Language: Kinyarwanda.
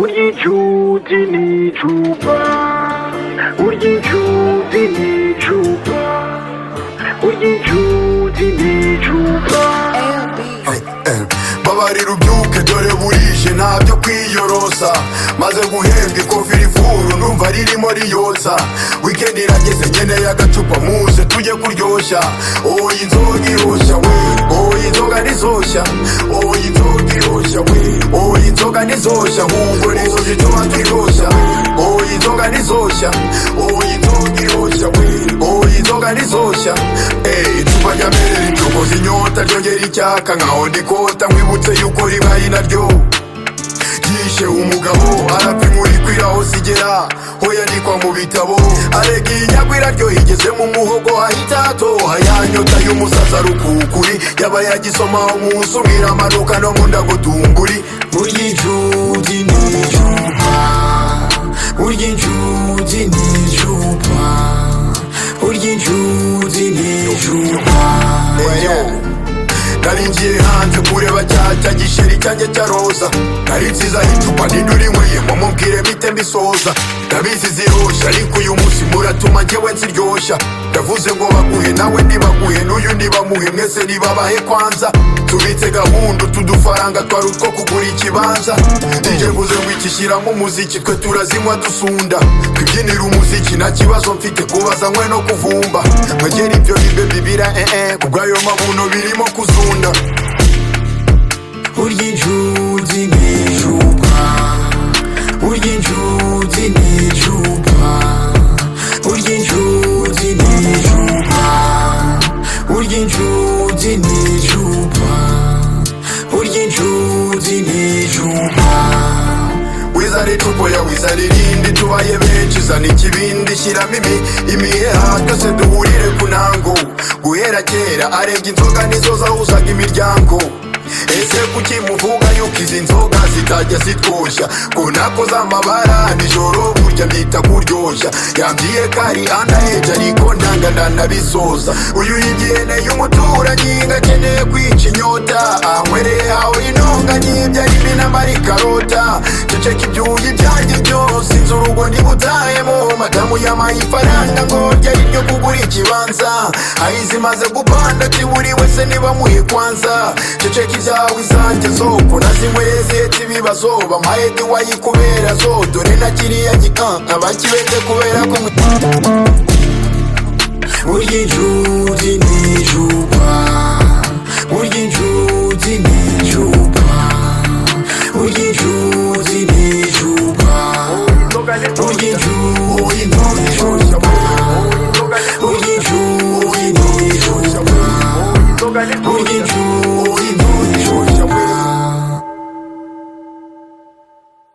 Urya icyuzi n'icupa Urya icyuzi n'icupa Urya icyuzi n'icupa babarira ubyuke dore burije ntabyo kwiyorosa maze guhembwa ikofi rivura numva ririmo riyotsa weekend irageze nkeneye agacupa muze tujye kuryoshya oya inzoga iroshya we oya inzoga ntizoshya oya inzoga iroshya we oya inzoga ntizoshya ahubwo nizo zituma twiroshya oya inzoga ntizoshya oya inzoga iroshya we oya inzoga ntizoshya Ey, icupa rya mbere ricokoza inyota ryongera icyaka nkaho ndikota nkwibutse yuko ribaye naryo yishe umugabo arapfa inkuru ikwira hose igera ho yandikwa mu bitabo arega iyi nyagwira ryo higeze mu muhogo hahita hatoha ya nyota y'umusaza rukukuri yaba yagisomaho umunsi umwe iramanuka no mu ndagutunguri burya incuti ni icupa burya incuti ni icupa burya incuti ni icupa Eyo. nari ngiye hanze kureba cya cya gisheri cyanjye cya roza nari nsizaho icupa ntidurinyweye ngo mubwire mite mbisoza ndabizi ziryoshya ariko uyu munsi muratuma njyewe nziryoshya ndavuze ngo baguhe nawe ntibaguhe n'uyu ntibamuhe mwese ntibabahe kwanza tubitse gahunda utu dufaranga twari utwo kugura ikibanza ije mvuze ngo ikishyiramo umuziki twe turazinywa dusunda twibyinira umuziki nta kibazo mfite kubaza nkwe no kuvumba mwegera ibyo bibe bibira ee kubwayo mabuno birimo kuzunda urya incuzi n'icupa urya incuzi n'icupa urya incuzi n'icupa urya incuzi n'icupa urya incuzi n'icupa wizare tupo ya wizare irindi tubaye benshi zana ikibindi shyiramo imi imiheha twese duhurire ku ntango guhera kera arebye inzoga nizo zahuzaga imiryango ese kuki muvuga yuko izi nzoga zitajya zitwoshya ko nako z'amabara nijoro burya mpita kuryoshya yambwiye ko ari anaheje ariko ndanga ndanabisoza uyu yigihene y'umuturanyi ngo akeneye kwica inyota anywereye hawe intunganye ibyarimo inamara ikarota ceceka ibyuyi byanjye byose inzu urugo ntibutahemo madamu yamaye ifaranga ngo ryari ryo kugura ikibanza aho zimaze gupanda kiburi wese nibamuhe kwanza ceceka ibyawe izanjye zoko nazinyweye zihetse ibibazo bamaye diwayi kubera zo dore na kiriya gika abakibete kubera ko mu- burya incuti ni icupa burya incuti ni icupa burya incuti ni icupa burya incuti ni icupa burya incuti ni icupa burya incuti